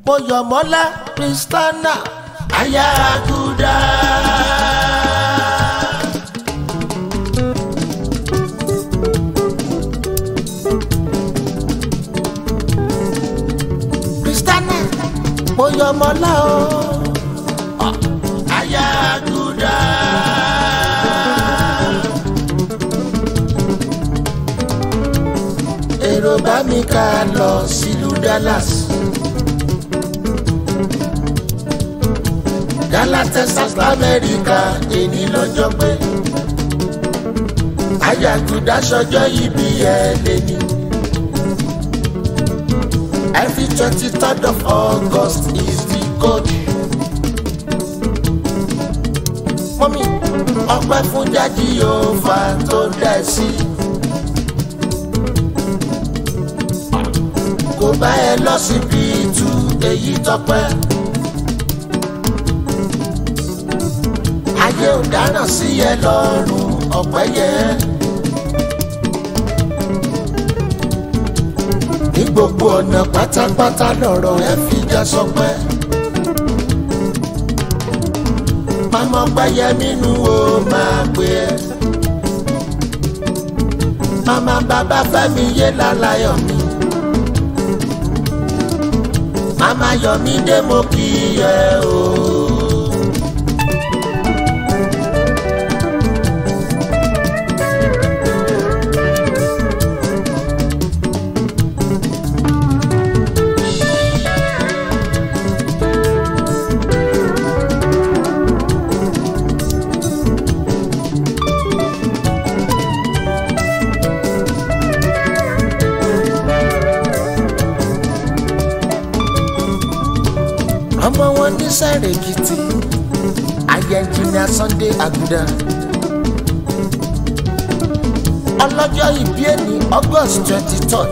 Mọ́yọ̀mọ́lá Kristana aya Aguda. Kristana Mọ́yọ̀mọ́lá o Ah, aya Aguda. èrò bá mi ká lọ sílùú Dallas. Dallas Texas lamẹ́ríkà èní lọ́jọ́ pé Ayaguda sọjọ́ ìbí ẹ̀ lẹ́ni. Every twenty third of August is the code. Mọ́mí ọpẹ́ fún jáde yóò fa tó dá ẹ sí. Kò bá ẹ lọ síbi ìtú èyí tọ́pẹ́. ayé ò dáná sí ẹ lọ́rùn ọ̀pẹ́ yẹ. ní gbogbo ọ̀nà pátápátá lọ̀rọ̀ ẹ fi já sọpẹ́. màmá gbẹ́yẹ nínú o máa pè ẹ́. màmá bàbá fẹ́mi yé lálayọ̀ mi. màmá yọ̀mí dé mo kì í yẹ o. ọmọ wọn ní sáré kìtì ayé ẹnjìnìà Sunday Aguda ọlọ́jọ́ ìbí ẹni August twenty third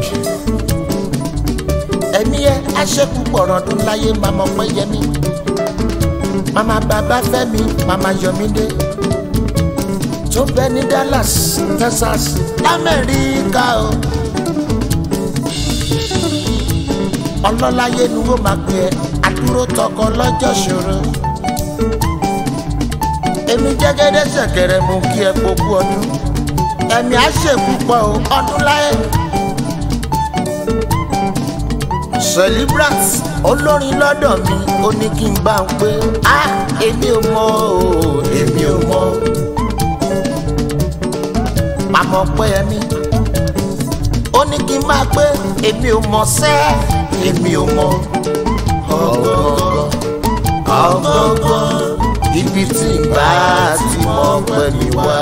ẹ̀mí ẹ aṣẹ́kù pọ̀rọ̀dún láyé màmá ọpẹ́ yẹmí màmá bàbá fẹ́mi màmá yọmídé tó bẹ ní Dallas Texas Amẹ́ríkà o. ọlọ́láyé ni wọ́n máa pè é àdúró tọkọ lọ́jọ́ ṣòro. èmi jẹ́gẹ́dẹ́ ṣẹ̀kẹ̀rẹ̀ mú kí ẹ gbogbo ọdún ẹ̀mí á ṣèpúpọ̀ o ọdún láyé. celebrant olórin lọ́dọ̀ mi ó ní kí n bá ń pé a èmi ò mọ̀ o èmi ò mọ̀ màmá ọpẹ́ ẹ̀mí ó ní kí n máa pé èmi ò mọ̀ sẹ́ẹ̀ èmi ò mọ̀ ọgọgọ ọgọgọ ibi tí n bá ti mọ pẹ̀lú wa.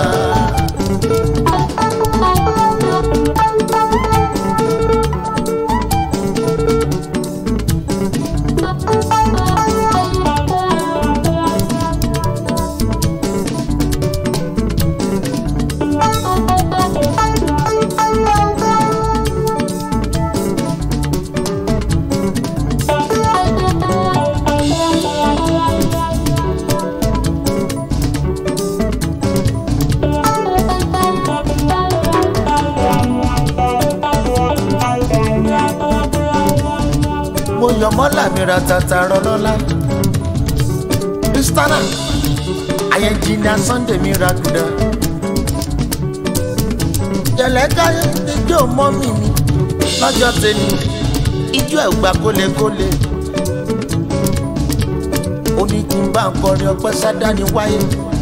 mo yọ mọ́là mi ra tata rọlọ́lá kristana ayẹjìnà Sunday mi ra gùdà jẹlẹkáyé ijó mọ́mì mi lọ́jọ́ tẹni ijó ẹ̀ gbà kólekóle ó ní kí n bá ń kọrin ọpẹ́ sádání wáyé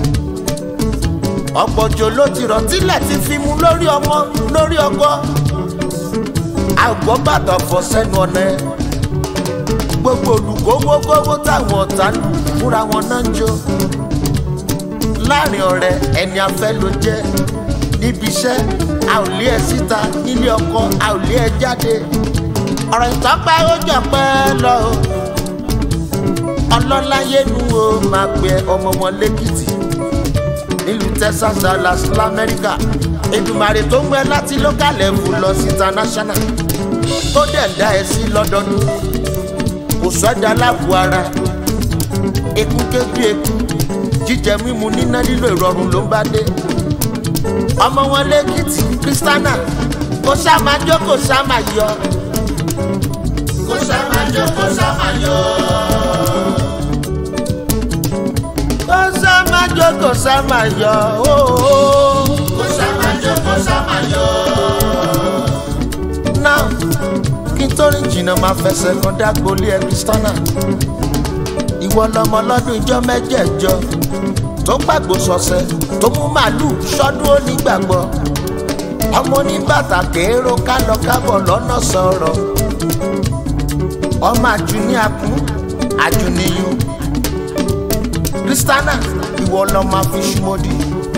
ọ̀pọ̀jọ ló ti rọ̀ tílẹ̀ ti fi mu lórí ọmọ lórí ọkọ àgbọ̀ bàtà fọ sẹ́nu ọ̀nà ẹ̀ gbogbo olùkówókówó táwọn ọ̀tá ń fúnra wọn náà ń jó láàrin ọ̀rẹ́ ẹni afẹ́ ló jẹ́ níbi iṣẹ́ a ò lé ẹ síta nílé ọkọ a ò lé ẹ jáde ọ̀rọ̀ ìtọ́pẹ́ ó jọ pẹ́ lọ o ọlọ́láyé nu o máa pè ọmọ wọn lẹ́kìtì nílùú Texas Dallas lamẹ́ríkà Èdùmàrè tó ń gbẹ láti local level lọ sí international tó dẹ̀ ń dá ẹ sí lọ́dọọdún kò sọ́jà láàbù ara eku kébi eku jíjẹ mímu níná lílo ìrọ̀rùn ló ń bá dé ọmọ wọn lẹ́kìtì Kristana kò sá máa jó kò sá máa yọ kò sá máa jó kò sá máa yọ. kó sá máa jó kó sá máa yọ. kó sá máa jó kó sá máa yọ. now kí n tó rìn jìnnà máa fẹsẹ̀ kan dágbolé ẹ kristana ìwọ lọmọ lọ́dún ìjọ mẹ́jẹ̀ẹ̀jọ tó gbàgbó sọ̀sẹ̀ tó mú màálù sọ́dún onígbàgbọ́ ọmọ oníbàtà kéèrò kálọ kábọ̀ lọ́nà sọ̀rọ̀ ọmọ àjùní akún àjùníyún kristana ìwọ lọmọ àfiṣumọdì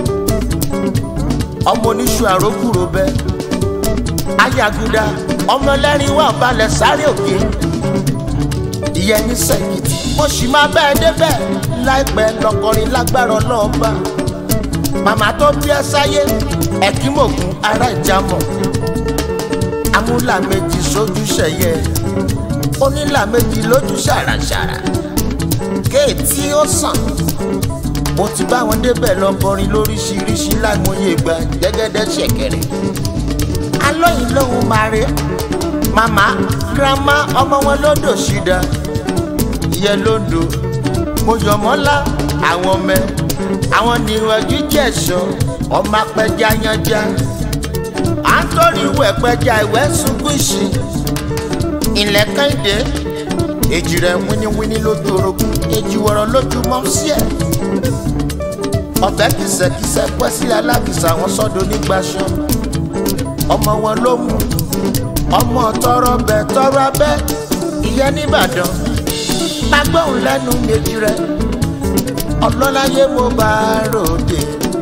ọmọ oníṣu àrókùrò bẹ ayaguda ọmọ ẹlẹ́rìn wà balẹ̀ sáré òkè ìyẹn ní sẹ́kìtì mo sì máa bẹ́ẹ̀ débẹ̀ láìpẹ́ lọkọrin lágbára ọlọ́ọ̀bá màmá tó bí ẹ sáyé ẹ̀kímògùn ará ìjàmọ̀ amúlà méjì sójú ṣẹ̀yẹ onílà méjì lójú ṣàràṣàrà kéètì ó sàn mo ti bá wọn débẹ̀ lọ kọrin lóríṣiríṣi láìmọye ìgbà gẹ́gẹ́dẹ́ ṣẹ̀kẹ̀rẹ̀ alóyin lòun máa rè màmá girama ọmọ wọn lódò ṣídà ìyẹn lóńdó mo yọ̀ mọ́lá àwọn ọmọ àwọn nìwọ̀jú jẹ̀ṣọ́ ọmọ apẹja yanja à ń torí ìwẹ̀ pẹja ìwẹ̀ sunkún ìṣì ilẹ̀ kẹ́hìndé èjì rẹ̀ wíníwíní lójú orogún èjì wọ̀rọ̀ lójú mọ́sí ẹ̀ ọ̀bẹ kìsẹ̀kìsẹ̀ pẹ́ sílẹ̀ alákìsà wọn sọ́dọ̀ nígbàṣọ ọmọ wọn ló mú ọmọ tọrọ bẹ tọrọ abẹ ìyẹn nìbàdàn magbóhùn lẹ́nu méjì rẹ̀ ọlọ́láyé mo bá ròde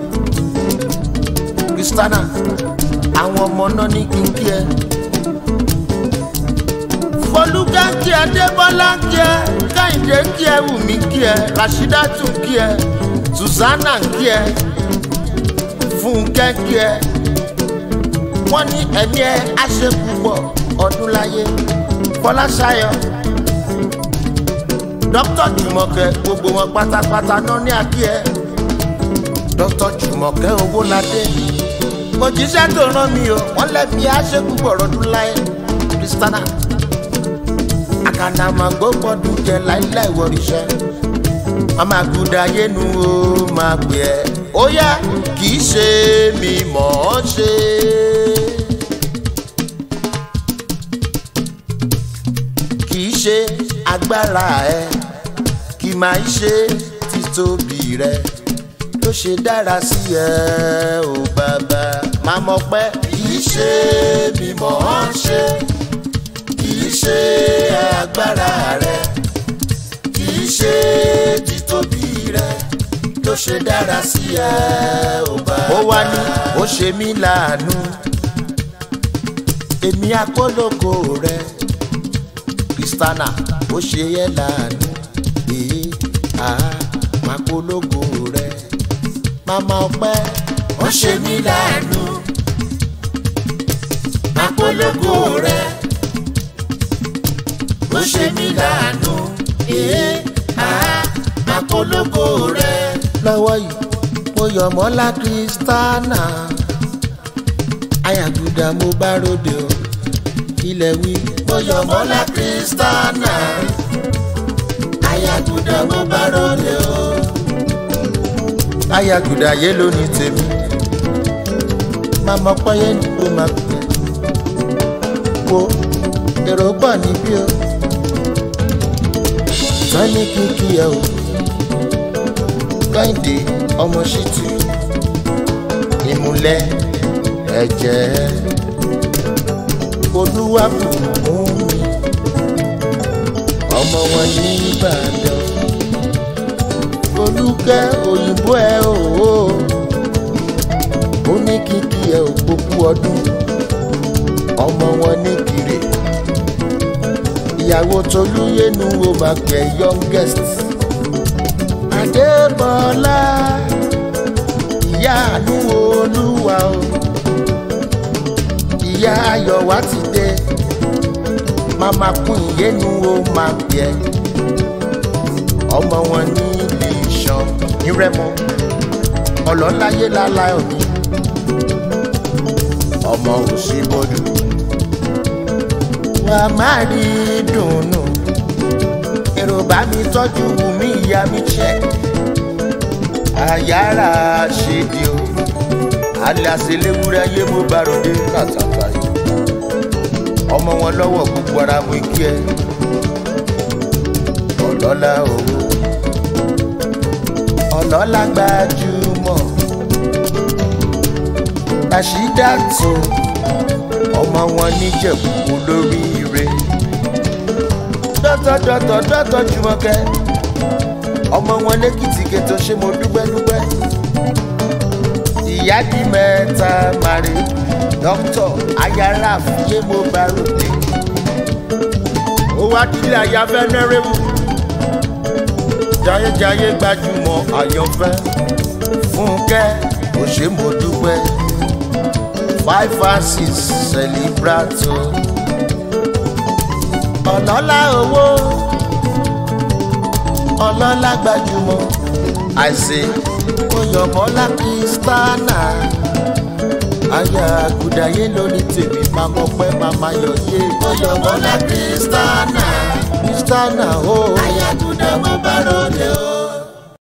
kristana àwọn ọmọ náà ní kíkí ẹ fọlúkẹ́ kí ẹ débọ́lá kí ẹ káyìndé kí ẹ wùmí kí ẹ rashidatu kí ẹ susanna kí ẹ fúnkẹ́ kí ẹ wọ́n ní ẹ̀mí ẹ àṣepúpọ̀ ọdún láyé fọláṣayọ dókítà jùmọ̀kẹ́ gbogbo wọn pátápátá náà ní àkí ẹ dókítà jùmọ̀kẹ́ owóládé kò jíṣẹ́ tó rán mi o wọ́n lẹ́mí àṣepúpọ̀ ọdún láyé kristana àkànnàmọ̀gbò gbọ́dún jẹ láíláì wọ̀rìṣẹ́ màmá gùdà yénu o máa pè ẹ́ ó yá kì í ṣe mi mọ̀ ọ́ ṣe. kì í ṣe agbára ẹ kì máa ń ṣe títóbi rẹ ló ṣe dára sí ẹ ò bàbá máa mọ̀ pé kì í ṣe mi mọ̀ ọ́ ṣe kì í ṣe agbára rẹ kì í ṣe títóbi rẹ ló ṣe dára sí ẹ ò bá. ó wá ní ó ṣe mí láàánú èmi akólógo rẹ kristana ó ṣe yẹ láàánú èyí àá máa kólógo rẹ màmá ọpẹ ó ṣe mí láàánú máa kólógo rẹ ó ṣe mí láàánú èyí àá máa kólógo rẹ lọ́wọ́ yìí mo yọ̀ mọ́lá kristana ayaguda mo bá ròde o ilẹ̀ wí. mo yọ̀ mọ́lá kristana ayaguda mo bá ròde o. ayaguda yé ló ní tèmi màmá pọ́yé ní kó máa pè é wo èrò pọ̀ níbí o tán ní kíkí ẹ o kẹ́hìndé ọmọ ṣìtì ìmùlẹ̀ ẹ̀jẹ̀ olúwa bùkún mi ọmọ wọn ní ìbàdàn olùkẹ́ òyìnbó ẹ òwò ó ní kíkí ẹ òpópó ọdún ọmọ wọn ní kiri ìyàwó tolúyẹnu wo máa pẹ youngest adébọlá ìyá àánú olúwa o ìyá ayọ̀ wá ti dé màmá kún ìyẹnu o máa bẹ ọmọ wọn ní ilé ìṣàn nírẹmọ ọlọ́láyé lálá òní ọmọ òsínbọdù wà má rí dùnú èrò bá mi tọ́jú wùmí ìyá mi check àyàrá ṣèdí o aláṣẹlẹ́wúrẹ́ ayé mo bá ròde kàtàkà yìí ọmọ wọn lọ́wọ́ gbogbo ara mo kí ẹ ọlọ́lá owó ọlọ́lá gbajúmọ̀ Rashidatu ọmọ wọn níjẹ̀bú olóríire dọ́tọ̀dọ́tọ̀ dọ́tọ̀ Jùmọ̀kẹ́ ọmọ wọn lẹ́kìtì kẹtọ ṣé mo dúpẹ́ dúpẹ́ ìyá di mẹ́ta mari dókítọ̀ ayára fúyé mo bá ròde ó wá dílé ayáfẹ́ nẹ́rẹ́mù jayéjayé gbajúmọ̀ àyànfẹ́ fúnkẹ́ kò ṣe mo dúpẹ́ five and six celebrato ọlọ́lá owó ọlọ́lá gbajúmọ̀ àìsè oyọ̀mọ́lá kristana aya àgùdàyé lórí tèmi máa mọ pé màmá yọ yé oyọ̀mọ́lá kristana kristana o aya àgùdà mo bá rọlẹ̀ o.